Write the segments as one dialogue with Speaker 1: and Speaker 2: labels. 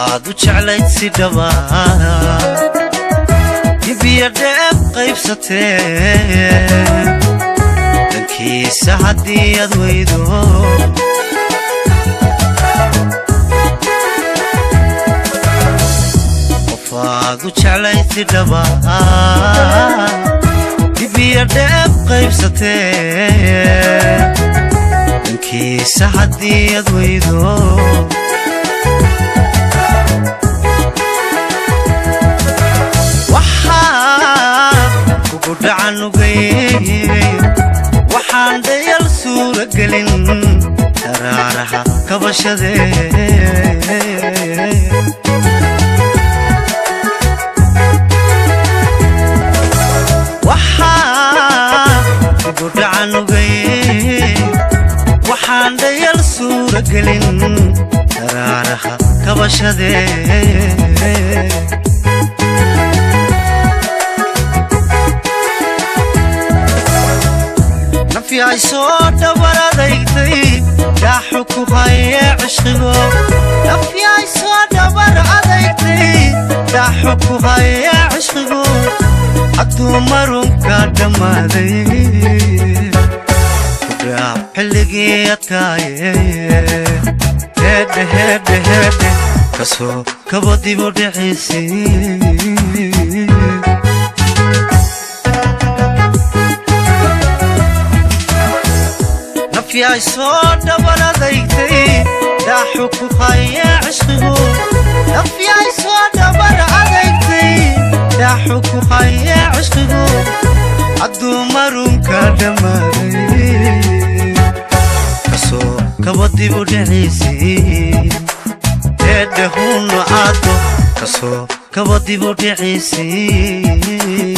Speaker 1: qofaad u jeclayd si dhaba dibiya dheeb qaybsatee dhankiisa haddii aad weydo qofaad u jeclayd si dhaba dibiya dheeb qaybsatee dhankiisa haddii aad weydo kugu dhacanugay waxaan dayal suura gelin daraaraha kabashadee kugu dhacanugay waxaan dayal suura gelin daraaraha kabashadee nafyahay soo dhabar adaytay daaxu ku haye cishqigo nafyahay soo dhabar adaytay daaxu ku haye cishqigo hadduu marunka dhammaaday kudhaaf xilligii adkaaye heedhe heedhe heedhe kasoo kaba dibu dhiciisii nafyahay soo dhabar adaytay daaxu ku haye cishqigu nafyahay soo dhabar adaytay daaxu ku haye cishqigu hadduu marunka dhammaaday kasoo kaba dibu dhiciisii heedhe hunno aado kasoo kaba dibu dhiciisii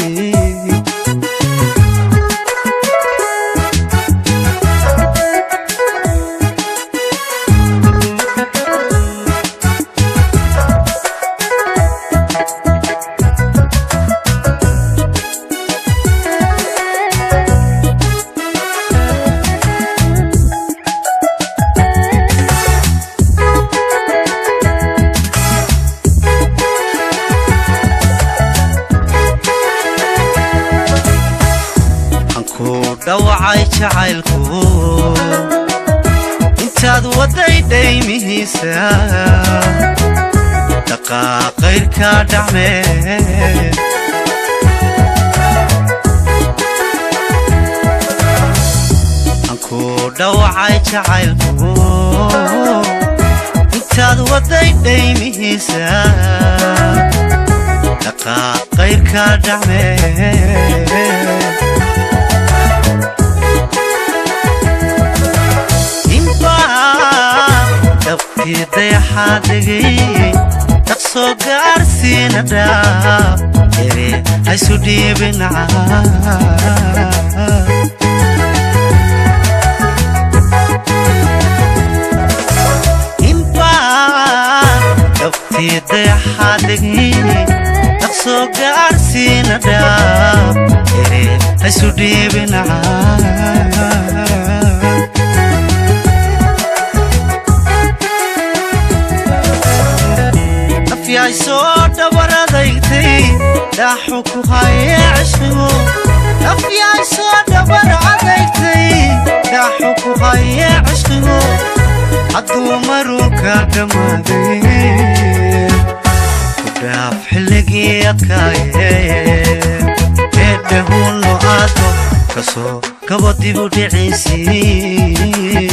Speaker 1: dhawacay jacaylku intaad wadday dhaymihiisa dhaqaaqayrka dhacmee anku dhawacay jacaylku intaad wadday dhaymihiisa dhaqaaqayrka dhacmee dabkii dayaxaa dhegay dhaqsoo gaarsiina dhaab ere haysu dhiibinaca dabkii dayaxaa dhegay dhaqsoo gaarsiina dhaab ere haysu dhiibinaca nafyahay soo dhabar adaytay daaxu ku haye cishqigu nafyahay soo dhabar adaytay daaxu ku haye cishqigu hadduu marunka dhammaaday ku dhaaf xilligii adkaaye heedhe hunno aado kasoo kaba dibu dhiciisii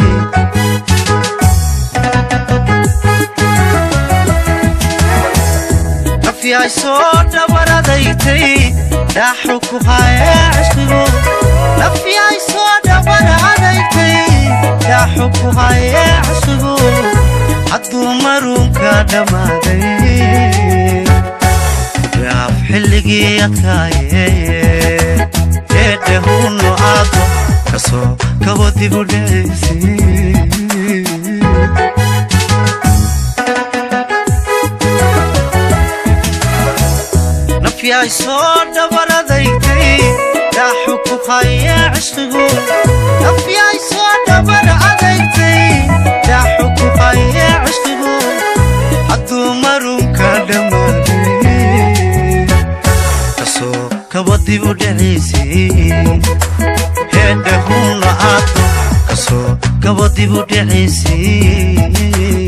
Speaker 1: nafyahay soo dhabar adaytay daaxu ku haye cishqigu nafyahay soo dhabar adaytay daaxu ku haye cishqigu hadduu marunka dhammaaday kudhaaf xilligii adkaaye heedhe hunno aado kasoo kaba dibu dhiciisii nafyahay soo dhabar adaytay daaxu ku haye cishqigu nafyahay soo dhabar adaytay daaxu ku haye cishqigu hadduu dibu dhiciisii heedhe hunla aad kasoo gabo dibu dhiciisii